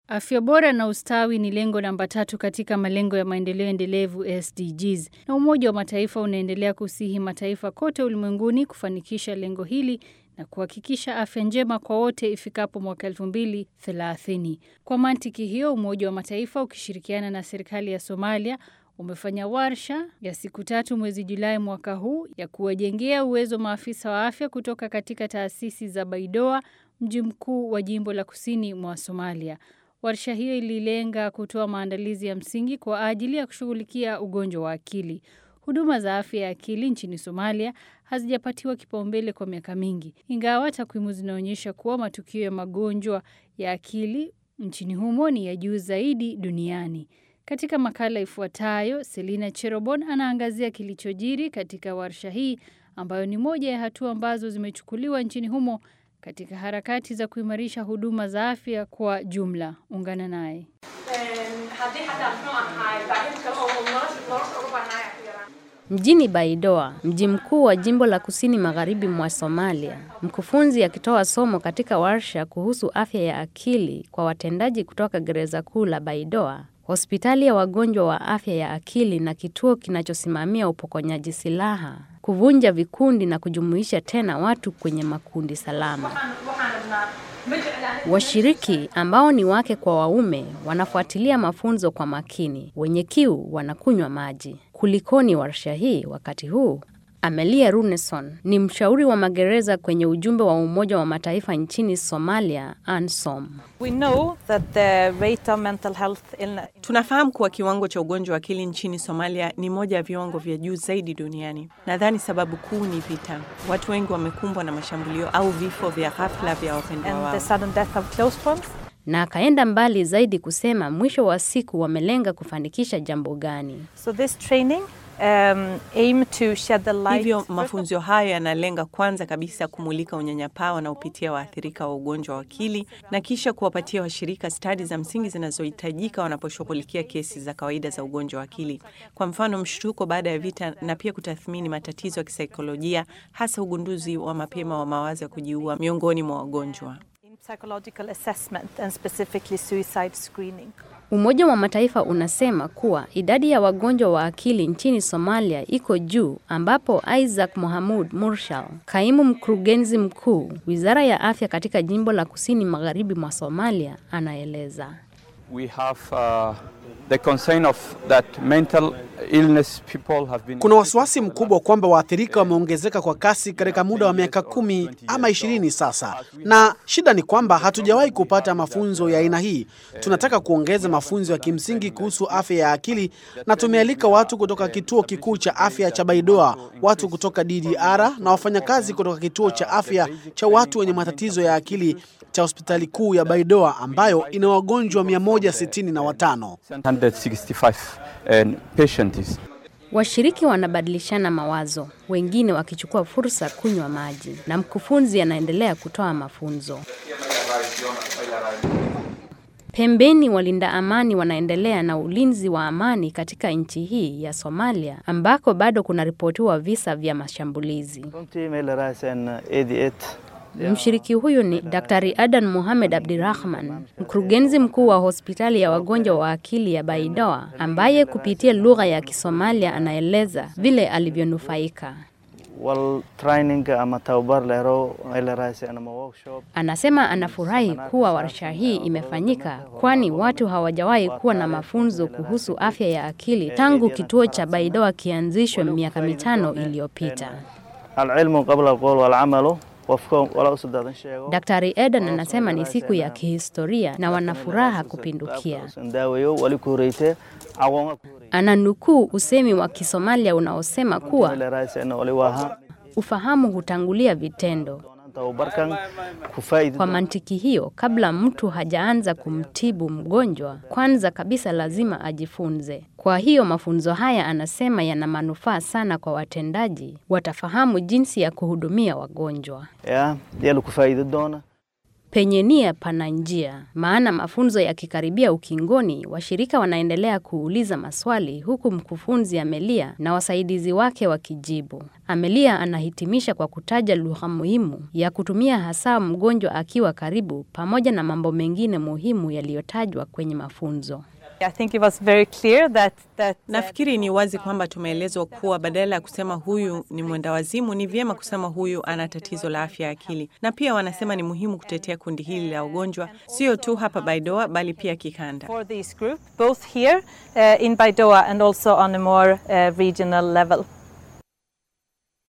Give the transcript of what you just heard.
Afya bora na ustawi ni lengo namba tatu katika malengo ya maendeleo endelevu SDGs, na Umoja wa Mataifa unaendelea kusihi mataifa kote ulimwenguni kufanikisha lengo hili na kuhakikisha afya njema kwa wote ifikapo mwaka elfu mbili thelathini. Kwa mantiki hiyo, Umoja wa Mataifa ukishirikiana na serikali ya Somalia umefanya warsha ya siku tatu mwezi Julai mwaka huu ya kuwajengea uwezo maafisa wa afya kutoka katika taasisi za Baidoa, mji mkuu wa jimbo la kusini mwa Somalia. Warsha hiyo ililenga kutoa maandalizi ya msingi kwa ajili ya kushughulikia ugonjwa wa akili. Huduma za afya ya akili nchini Somalia hazijapatiwa kipaumbele kwa miaka mingi, ingawa takwimu zinaonyesha kuwa matukio ya magonjwa ya akili nchini humo ni ya juu zaidi duniani. Katika makala ifuatayo, Selina Cherobon anaangazia kilichojiri katika warsha hii ambayo ni moja ya hatua ambazo zimechukuliwa nchini humo katika harakati za kuimarisha huduma za afya kwa jumla. Ungana naye. Mjini Baidoa, mji mkuu wa jimbo la kusini magharibi mwa Somalia, mkufunzi akitoa somo katika warsha kuhusu afya ya akili kwa watendaji kutoka gereza kuu la Baidoa, hospitali ya wagonjwa wa afya ya akili na kituo kinachosimamia upokonyaji silaha, kuvunja vikundi na kujumuisha tena watu kwenye makundi salama. Washiriki ambao ni wake kwa waume wanafuatilia mafunzo kwa makini. Wenye kiu wanakunywa maji. Kulikoni warsha hii wakati huu? Amelia Runeson ni mshauri wa magereza kwenye ujumbe wa Umoja wa Mataifa nchini Somalia, ANSOM. We know that the rate of mental health illness Tunafahamu kuwa kiwango cha ugonjwa wa akili nchini Somalia ni moja ya viwango vya juu zaidi duniani. Nadhani sababu kuu ni vita. Watu wengi wamekumbwa na mashambulio au vifo vya ghafla vya wapendwa and wao. the sudden death of close ones. Na akaenda mbali zaidi kusema mwisho wa siku wamelenga kufanikisha jambo gani? So this training um, aim to shed the light Hivyo first of mafunzo hayo yanalenga kwanza kabisa kumulika unyanyapaa wanaopitia waathirika wa ugonjwa wa akili na kisha kuwapatia washirika stadi za msingi zinazohitajika wanaposhughulikia kesi za kawaida za ugonjwa wa akili, kwa mfano mshtuko baada ya vita, na pia kutathmini matatizo ya kisaikolojia, hasa ugunduzi wa mapema wa mawazo ya kujiua miongoni mwa wagonjwa. in psychological assessment and specifically suicide screening. Umoja wa Mataifa unasema kuwa idadi ya wagonjwa wa akili nchini Somalia iko juu, ambapo Isaac Mohamud Murshal, kaimu mkurugenzi mkuu wizara ya afya katika jimbo la kusini magharibi mwa Somalia, anaeleza. We have uh, the concern of that mental illness people have been Kuna wasiwasi mkubwa kwamba waathirika wameongezeka kwa kasi katika muda wa miaka kumi ama ishirini sasa, na shida ni kwamba hatujawahi kupata mafunzo ya aina hii. Tunataka kuongeza mafunzo ya kimsingi kuhusu afya ya akili, na tumealika watu kutoka kituo kikuu cha afya cha Baidoa, watu kutoka DDR na wafanyakazi kutoka kituo cha afya cha watu wenye matatizo ya akili cha hospitali kuu ya Baidoa ambayo ina wagonjwa 165. 165 and patients. Washiriki wanabadilishana mawazo, wengine wakichukua fursa kunywa maji, na mkufunzi anaendelea kutoa mafunzo. Pembeni, walinda amani wanaendelea na ulinzi wa amani katika nchi hii ya Somalia ambako bado kunaripotiwa visa vya mashambulizi. runtii meel la raadsan 88 Mshiriki huyu ni Daktari Adan Mohamed Abdirahman, mkurugenzi mkuu wa hospitali ya wagonjwa wa akili ya Baidoa, ambaye kupitia lugha ya Kisomalia anaeleza vile alivyonufaika. wal training ama tababar la helo meel la raadsan ama workshop Anasema anafurahi kuwa warsha hii imefanyika, kwani watu hawajawahi kuwa na mafunzo kuhusu afya ya akili tangu kituo cha Baidoa kianzishwe miaka mitano iliyopita. alcilmu qabla alqowl walcamalu qofka wala usadaadan sheego Daktari Eden anasema ni siku ya kihistoria na wana furaha kupindukia. daaweyo wali ku horeyte aqoonga ku horeyte Ananukuu usemi wa Kisomalia unaosema meel kuwa la raadsan wali waaha ufahamu hutangulia vitendo. tababarkan ku faa'idi Kwa mantiki hiyo, kabla mtu hajaanza kumtibu mgonjwa, kwanza kabisa lazima ajifunze. Kwa hiyo mafunzo haya anasema yana manufaa sana kwa watendaji, watafahamu jinsi ya kuhudumia wagonjwa. ya yala ku faa'idi doona Penye nia pana njia, maana mafunzo yakikaribia ukingoni, washirika wanaendelea kuuliza maswali huku mkufunzi Amelia na wasaidizi wake wakijibu. Amelia anahitimisha kwa kutaja lugha muhimu ya kutumia hasa mgonjwa akiwa karibu, pamoja na mambo mengine muhimu yaliyotajwa kwenye mafunzo. I think it was very clear that, that Nafikiri ni wazi kwamba tumeelezwa kuwa badala ya kusema huyu ni mwenda wazimu, ni vyema kusema huyu ana tatizo la afya ya akili, na pia wanasema ni muhimu kutetea kundi hili la ugonjwa, sio tu hapa Baidoa bali pia kikanda. for this group, both here uh, in Baidoa and also on a more uh, regional level.